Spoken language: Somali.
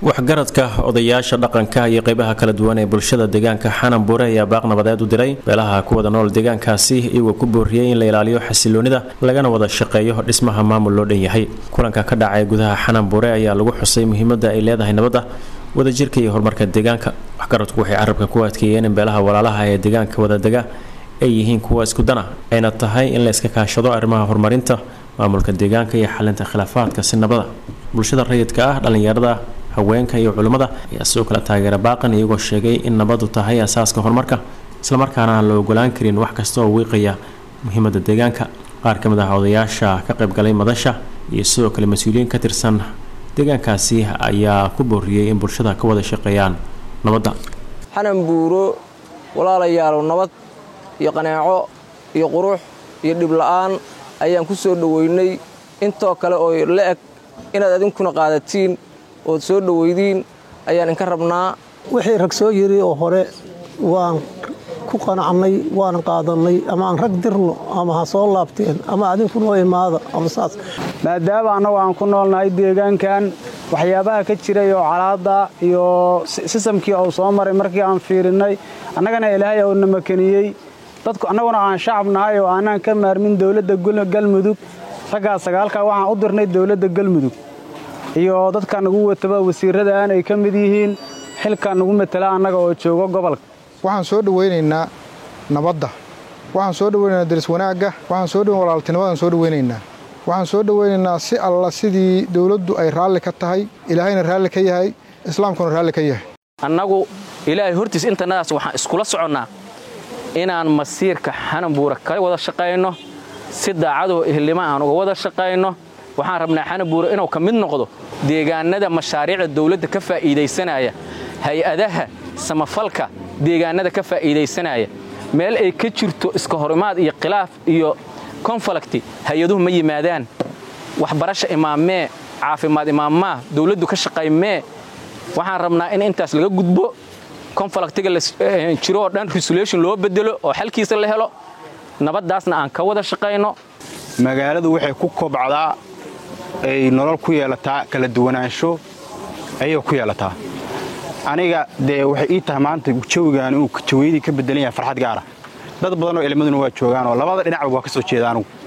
waxgaradka odayaasha dhaqanka iyo qeybaha kala duwan ee bulshada deegaanka xanan buure ayaa baaq nabadeed u diray beelaha ku wada nool deegaankaasi iyagoo ku booriyey in la ilaaliyo xasiloonida lagana wada shaqeeyo dhismaha maamul loo dhan yahay kulanka ka dhacay gudaha xanan buure ayaa lagu xusay muhiimada ay leedahay nabadda wadajirka iyo horumarka deegaanka waxgaradku waxay carabka ku adkeeyeen in beelaha walaalaha ee deegaanka wadadega ay yihiin kuwa isku dana ayna tahay in la iska kaashado arrimaha horumarinta maamulka deegaanka iyo xalinta khilaafaadka si nabada bulshada rayidka ah dhallinyarada haweenka iyo culimmada ayaa sidoo kale taageera baaqan iyagoo sheegay in nabadu tahay asaaska horumarka islamarkaana aan la ogolaan karin wax kasta oo wiiqaya muhiimada deegaanka qaar ka mid ah odayaasha ka qaybgalay madasha iyo sidoo kale mas-uuliyiin ka tirsan deegaankaasi ayaa ku booriyey in bulshada ka wada shaqeeyaan nabadda xanan buuro walaalayaalow nabad iyo qanaaco iyo qurux iyo dhibla'aan ayaan ku soo dhoweynay intoo kale oo la eg inaad idinkuna qaadatiin ood soo dhoweydiin ayaan inka rabnaa wixii rag soo yiri oo hore waan ku qanacnay waan qaadannay ama aan rag dirno ama ha soo laabteen ama adinku noo imaada ama saas maadaama annagu aan ku noolnahay deegaankan waxyaabaha ka jiray oo calaada iyo sisamkii uu soo maray markii aan fiirinnay annagana ilaahay uu na makaniyey dadku annaguna aan shacab nahay oo aanaan ka maarmin dowladda galmudug raggaa sagaalkaa waxaan u dirnay dowladda galmudug iyo dadka nagu wataba wasiirradaan ay ka mid yihiin xilka nagu matala annaga oo joogo gobolka waxaan soo dhowaynaynaa nabadda waxaan soo dhowaynaynaa daris wanaagga waxaan soo dhoweyn walaaltinimadaan soo dhowaynaynaa waxaan soo dhowaynaynaa si alla sidii dowladdu ay raalli ka tahay ilaahayna raalli ka yahay islaamkuna raalli ka yahay annagu ilaahay hortiis intannadaas waxaan iskula soconnaa inaan masiirka xananbuura ka wada shaqayno si daacadoo ehlima aan uga wada shaqayno waxaan rabnaa xananbuura inuu ka mid noqdo deegaannada mashaariicda dawladda ka faa'iidaysanaya hay-adaha samafalka deegaannada ka faa'iidaysanaya meel ay ka jirto iska horimaad iyo khilaaf iyo konfalakti hay-aduhu ma yimaadaan waxbarasha imaamee caafimaad imaammaa dawladdu ka shaqaymee waxaan rabnaa in intaas laga gudbo konfalaktiga jiro oo dhan resolution loo bedelo oo xalkiisa la helo nabaddaasna aan ka wada shaqayno magaaladu waxay ku kobcdaa ay nolol ku yeelataa kala duwanaansho ayay ku yeelataa aniga dee waxay ii tahay maanta jawigaan inuu jawaydii ka bedelan yahay farxad gaara dad badan oo ilmaduna waa joogaan oo labada dhinacba waa ka soo jeeda anugu